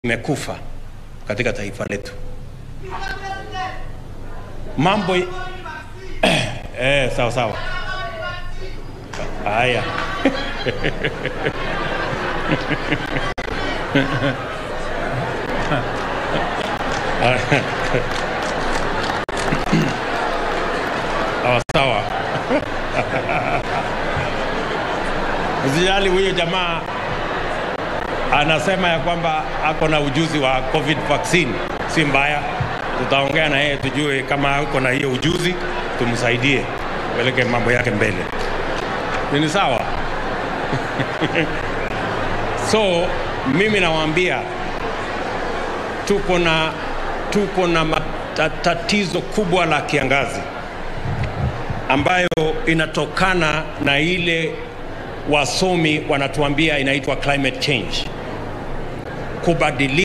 imekufa katika taifa letu. Mambo i- eh, sawa sawa. Haya. Sawa sawa. Usijali, huyo jamaa anasema ya kwamba ako na ujuzi wa covid vaccine, si mbaya. Tutaongea na yeye tujue kama ako na hiyo ujuzi, tumsaidie peleke mambo yake mbele. Ni sawa? so mimi nawaambia tuko na tuko na mata- tatizo kubwa la kiangazi ambayo inatokana na ile wasomi wanatuambia inaitwa climate change kubadilika